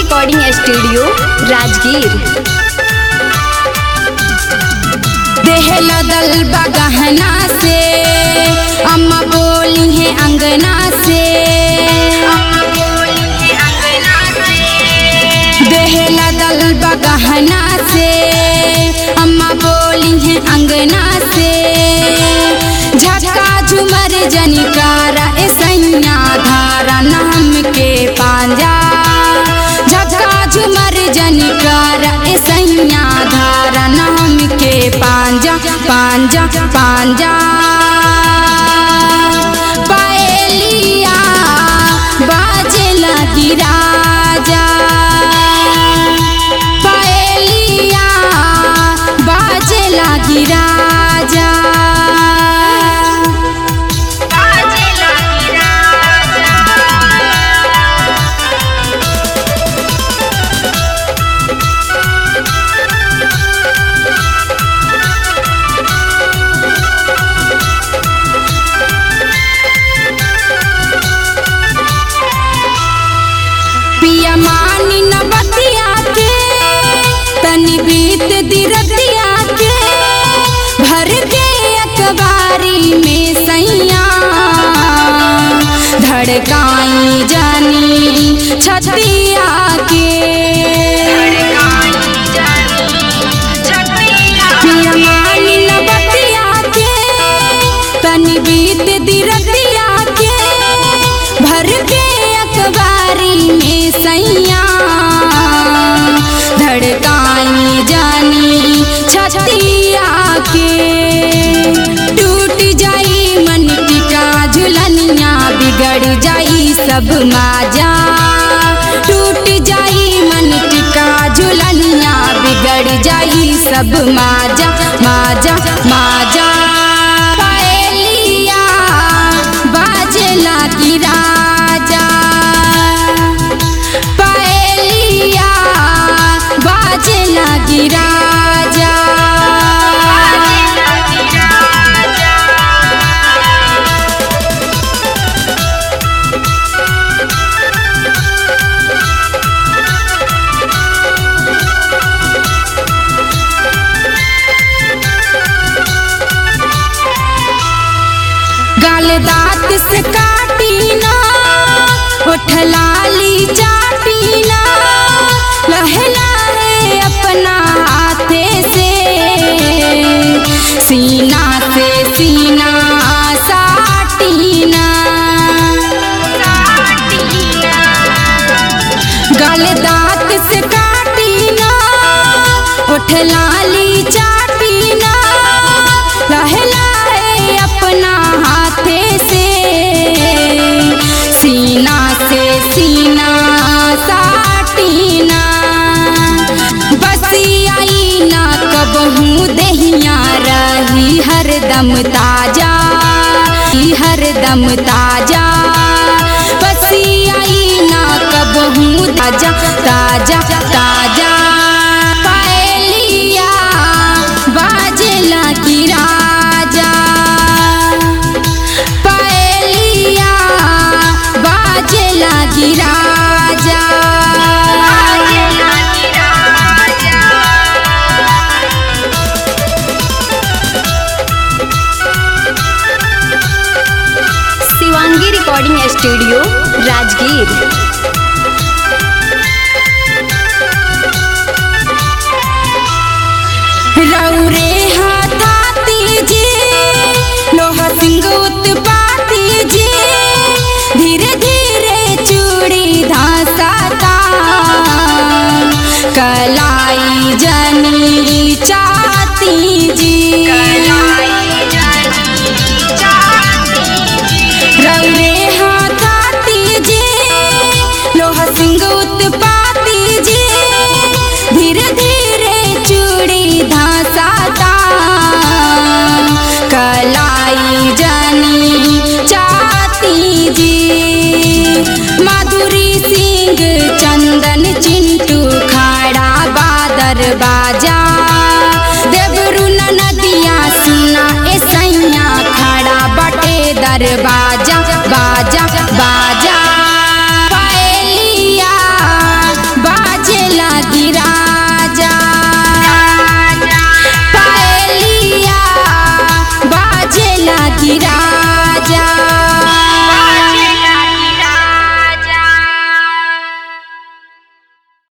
recording studio Rajgir देह लदल बगहना से अम्मा बोली है अंगना से देह लदल बगहना से अम्मा बोली है अंगना से झटका झुमर जनिकारा ए सैया धारा नाम के पांजा झटका झुमर जनिकारा ए सैया धारा नाम के पांजा पांजा पांजा पायलिया बाजे लगी राजा पायलिया बाजे लगी राजा पिया मानी न बतिया के तनी बीत दिरतिया के भर के अखबारी में सैया धड़काई जानी छतिया के पिया मानी न बतिया के तनी बीत दिरतिया के भर के अखबारी में सैया धड़काई जानी छतिया के टूट जाई मन टिका झुलनिया बिगड़ जाई सब माजा टूट जाई मन टिका झुलनिया बिगड़ जाई सब माजा माजा माजा पायलिया बाजला की राजा पायलिया बाजला की राजा गाल दांत से काटी ना होठ लाली चाटी ना लहे लहे अपना हाथे से सीना से सीना साटी ना गाल दांत से काटी ना होठ लाली चाटी ना लहे लहे अपना हाथे से सीना से सीना साटी ना बसी आई ना कबहू दहिया रही हरदम ताजा ही हरदम ताजा बसी आई ना कबहू ताजा ताजा ताजा पायलिया बाजला की राजा पायलिया बाजला की राजा शिवांगी रिकॉर्डिंग स्टूडियो राजगीर रौरे हाथाती जी लोहा सिंह उत्पाती जी धीरे धीरे चूड़ी धासाता कलाई जनी चाती जी रौरे हाथाती जी लोहा सिंह उत्पाती जी धीरे धीरे चूड़ी धासाता कलाई जनी चाती जी माधुरी सिंह चंदन चिंटू खाड़ा बादर बाजा देवरू नदिया सुना ए सैया खड़ा बटे दरवाजा बाजा बाजा पायलिया बा की राजा